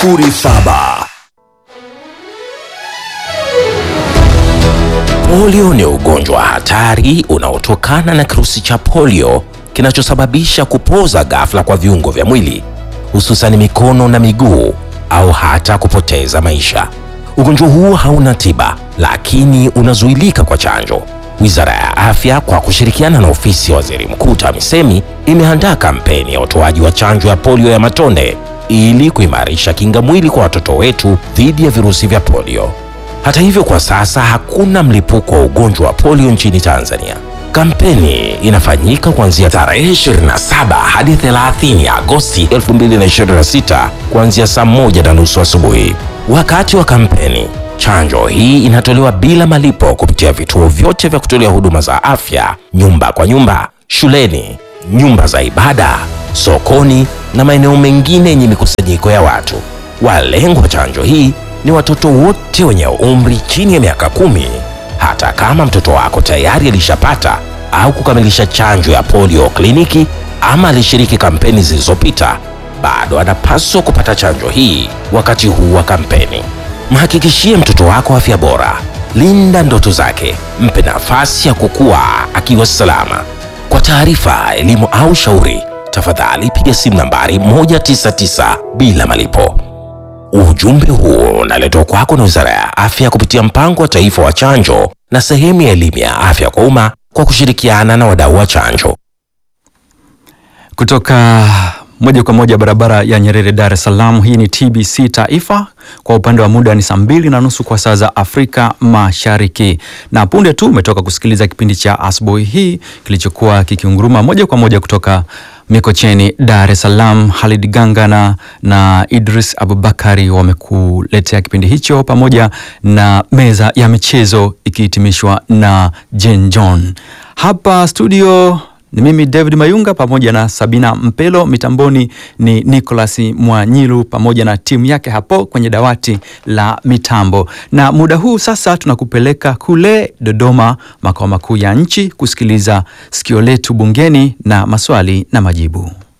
07. Polio ni ugonjwa hatari unaotokana na kirusi cha polio kinachosababisha kupoza ghafla kwa viungo vya mwili hususani mikono na miguu au hata kupoteza maisha. Ugonjwa huu hauna tiba, lakini unazuilika kwa chanjo. Wizara ya Afya kwa kushirikiana na ofisi ya Waziri Mkuu TAMISEMI imeandaa kampeni ya utoaji wa chanjo ya polio ya matone ili kuimarisha kinga mwili kwa watoto wetu dhidi ya virusi vya polio. Hata hivyo, kwa sasa hakuna mlipuko wa ugonjwa wa polio nchini Tanzania. Kampeni inafanyika kuanzia tarehe 27 hadi 30 Agosti 2026 kuanzia saa moja na nusu asubuhi. Wakati wa kampeni, chanjo hii inatolewa bila malipo kupitia vituo vyote vya kutolea huduma za afya, nyumba kwa nyumba, shuleni, nyumba za ibada, sokoni na maeneo mengine yenye mikusanyiko ya watu. Walengwa chanjo hii ni watoto wote wenye umri chini ya miaka kumi. Hata kama mtoto wako tayari alishapata au kukamilisha chanjo ya polio kliniki ama alishiriki kampeni zilizopita, bado anapaswa kupata chanjo hii wakati huu wa kampeni. Mhakikishie mtoto wako afya bora, linda ndoto zake, mpe nafasi ya kukua akiwa salama. Kwa taarifa, elimu au shauri, tafadhali piga simu nambari 199 bila malipo. Ujumbe huu unaletwa kwako na Wizara ya Afya kupitia Mpango wa Taifa wa Chanjo na sehemu ya elimu ya afya kwa umma kwa kushirikiana na wadau wa chanjo. Kutoka moja kwa moja barabara ya Nyerere, Dar es Salaam. Hii ni TBC Taifa. Kwa upande wa muda ni saa mbili na nusu kwa saa za Afrika Mashariki, na punde tu umetoka kusikiliza kipindi cha asubuhi hii kilichokuwa kikiunguruma moja kwa moja kutoka Mikocheni, Dar es Salaam. Halid Gangana na Idris Abubakari wamekuletea kipindi hicho pamoja na meza ya michezo ikihitimishwa na Jen John. Hapa studio ni mimi David Mayunga pamoja na Sabina Mpelo, mitamboni ni Nicholas Mwanyilu pamoja na timu yake hapo kwenye dawati la mitambo. Na muda huu sasa tunakupeleka kule Dodoma, makao makuu ya nchi, kusikiliza sikio letu bungeni na maswali na majibu.